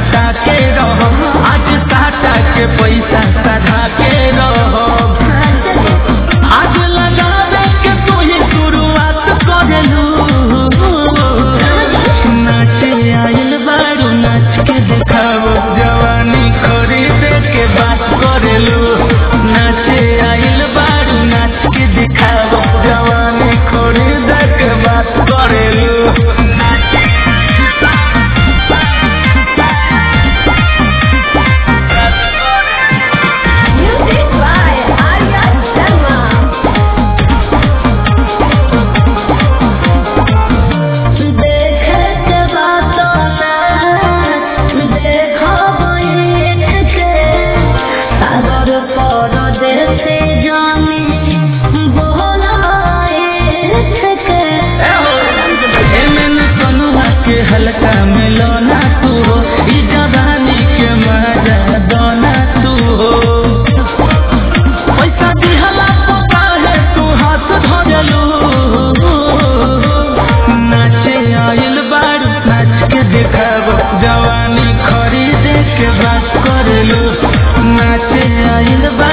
हटा के रहो आज साटा के पैसा सधा के रहो आज लगावे के तू ही शुरुआत करेलू नाचे आइल बारू नाच के देखाओ जवानी खरीदे के बात करेलू नाचे आइल बारू नाच के दिखाओ जवानी खरीदे के बात करेलू Music by Arya Sharma. देखत बातों में देखो बैठ के सागर परदेसी जानी बोलाए के एमन कनुआ के हल्का में लोना तू हो ई जवानी के मजा दोना तू हो पैसा दिहला तो काहे तू हाथ धरलू नाचे आइल बारू नाच के देखाब जवानी खरीदे के बात करलू नाचे आइल बारू